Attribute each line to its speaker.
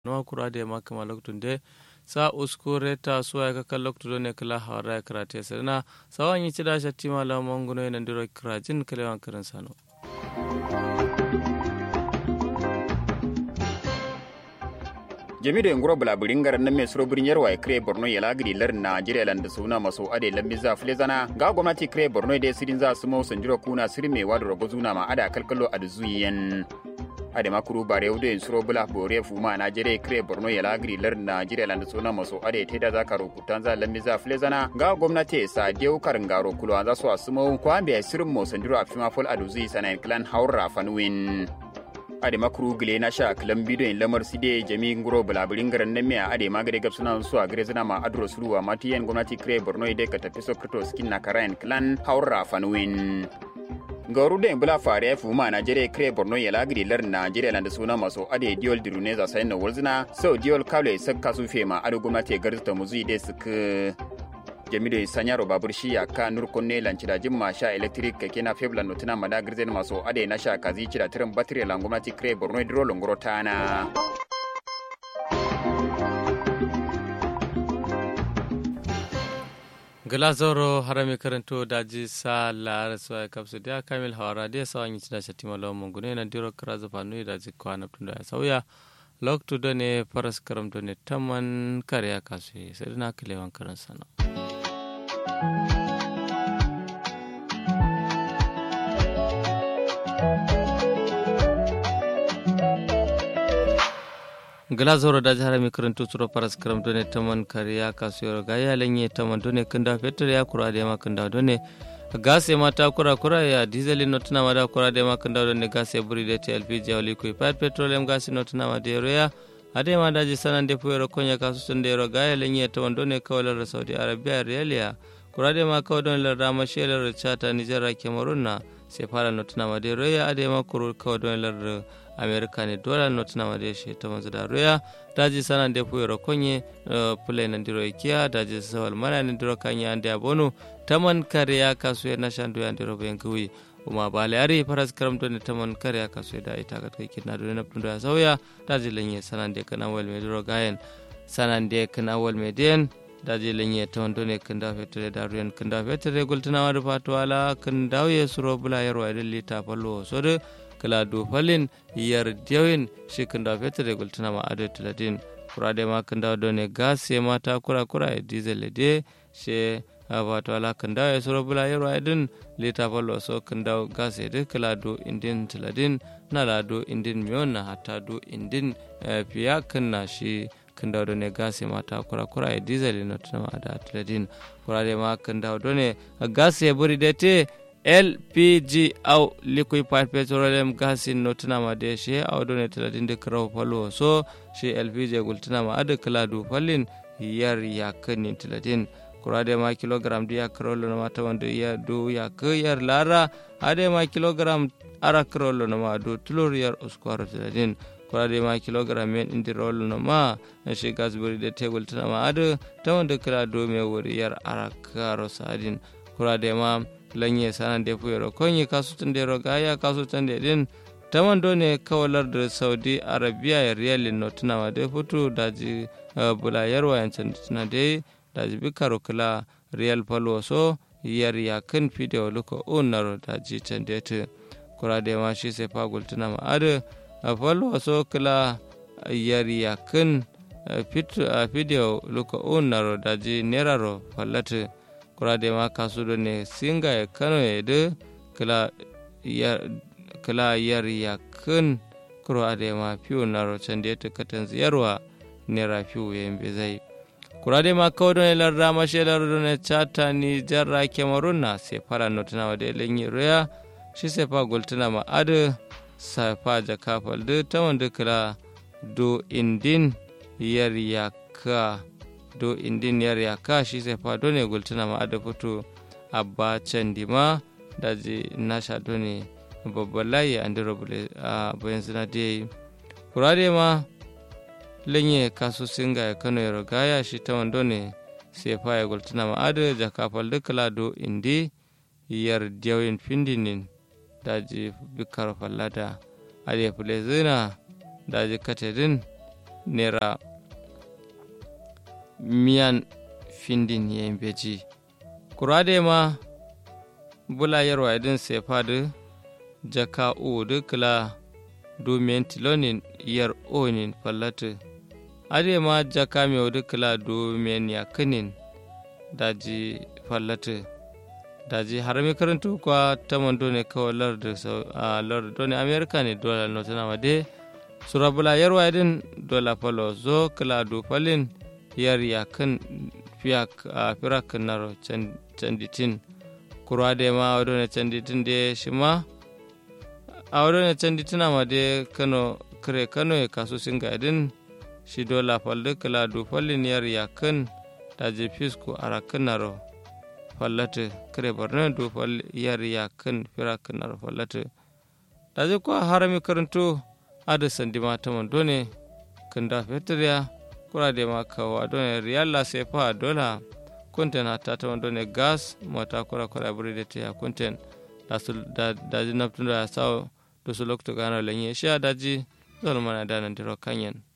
Speaker 1: no kurade makama loktunde sa uskure ta suwa ka kan loktudo ne kala hawara karate sirna sawan yi cida shatti mala monguno ina ndiro krajin kalewan karin sano
Speaker 2: jamido nguro bula buringar na mai suro birin yarwa kire borno ya lagiri lar najeriya landa suna maso ade lambi za fule zana ga gwamnati kire borno da sirin za su mau sanjiro kuna sirin mai wadu rago zuna ma ada kalkalo a zuyen ade makuru bare wudo in suro bula bore fuma najeriya kire borno ya lagiri lar najeriya landa suna maso ade teda za ka rukutan za lambi za fule zana ga gwamnati sa deu karin garo kulo an za su asumo kwambe sirin mau sanjiro a fima fol a zuyi sanayin klan haura fanuwin ade makuru gile na sha kilan bidiyon lamar side jami nguro bulaburin garan nan miya ade magade gab suna su a gare zina ma adro suluwa matiyan gwamnati kire borno ide ka tafi sokrito skin na karayan clan haura fanuwin gauru da bula fare ya fuma najeriya kire borno ya lagiri lar najeriya landa suna maso ade diol dirune za sayin na wurzina so diol kawle sakka su fema ade gwamnati garzita muzu ide suka jamido sanyaro babur shi ya ka nur kunne lanci da jimma sha electric keke na feblan notuna mada girzen maso ade na sha kazi cira tirin batire la gwamnati kre borno dro longoro tana
Speaker 1: glasoro harami karanto daji sa lara suwa kapsu dia kamil hawara dia sawa nyi cida shati malo mungune na diro karaza panu daji kwana tunda ya sauya lok tu done paras karam done taman karya kasu sai na kilewan karan sana glazoro da jihar mai karanto tsoro faras karam done taman kariya kasuwar gaya lanye taman done kunda fetur ya kura da yama kunda done gas ya mata kura kura ya diesel no tuna mada kura da yama kunda done gas ya buri da ta lpg ya liquefied petroleum gas no tuna mada ya ade ma daji sanan de puero konya kasu sun de gaya lanye taman done kawalar saudi arabia realiya kura da ma kawai don larda mashelar chata nijar cameroon na sai fara no tuna mada ya ade ma kuru kawai don larda america ne dola not na made shi ta manzu da roya daji sana de puyo konye pule na ndiro ikia daji sawal mana na ndiro kanya ande abono taman kare ya kasu ya nashandu ya ndiro benkuwi uma bale ari faras karam to ne taman kare ya kasu da ita ga kai kina do na pundo ya sauya daji lenye sana de kana wal me ndiro gayen sana de kana wal me den daji lenye taman do ne kanda fetere da ruyan kanda fetere gultuna wa da fatwala kan dawo suro bula yarwa idan lita fallo so de kala do falin yar dewin shi kanda fetur da gultuna ma ado tiladin kura da ma kanda do ne gas ya mata kura kura ya diesel de she wato ala kanda ya suro bula yaro idin lita fallo so kanda gas ya de kala do indin tiladin na la do indin miyon na hata do indin fiya kanna shi kanda do ne gas ya mata kura kura ya diesel na tuna ma ada tiladin kura da ma kanda do ne gas ya buri da te lpg au liquefied petroleum gas no tunama de she au done talatin de kraw palo so she lpg gultunama ade kala du fallin yar yakin talatin kurade ma kilogram dia krolo na mata wanda ya do ya yar lara ade ma kilogram ara krolo na ma do tulur yar uskwaro talatin kurade ma kilogram men indi rolo na ma na shi gas buri de tegul tunama ade ta wanda kala do me wuri yar ara karo sadin kurade ma lanye sanan da fuyaro konyi kasutun da rogaya kasutun da din taman ne kawalar da saudi arabia ya riyalin no tunawa da fito daji bula yarwa yancan tuna da daji bikaro kula riyal falo so yar yakin fidiyo luka unar daji can da ta kura da ma shi sai fagul tuna ma adu falo so kula yar yakin fidiyo luka unar daji neraro fallata kurade ma kasudo ne singa ya kano ya de kala yar ya kun kuro ade ma fiyo na rocen da ya tukatan ziyarwa nera fiyo ya yin zai kurade ma kawo don ilar rama shelar don chata ni jarra kemarun na sai fara notuna wa da ilin yi roya shi sai fa gultuna ma adu sai fa jaka faldu ta wanda kala do indin yar ya ka do indin yar yaka shi sai fa ne gultuna ma ada fito abba candi ma daji nasha ne babban layi an dira bule a bayan suna da yi kurare ma lenye kasu singa ya kano ya rogaya shi ta wando ne sai fa ya gultuna ma ada jaka falda kala do indi yar diyawin findinin daji bikar fallada ade fule zina daji katedin nera miyan findin yen beji kurade ma bula yarwa idin sefadu jaka udu kila domin tilonin yar onin fallatu ade ma jaka mai udu kila domin yakinin daji fallatu daji harami karantu kwa taman done kawai larda a larda ne amerika ne dola notana ma de surabula yarwa idin dola falo zo kila do falin yar yakin firak naro canditin kurwa da ma wadda ne canditin da shi ma a wadda ne canditina ma da kano kare kano ya kaso sin gadin shi dola falda kila do falin yar yakin da je fisko arakin naro fallata kare borno do fal yar yakin firak naro fallata da je ko harami karanto ada sandima ta mandone kan da fetriya kura de ma kawa done riyalla se fa dola kunten hatta ta done gas mata kura kura buri de ya kunten da sul da da naptunda saw do sulok to gana lenye sha daji zalmana da nan diro kanyen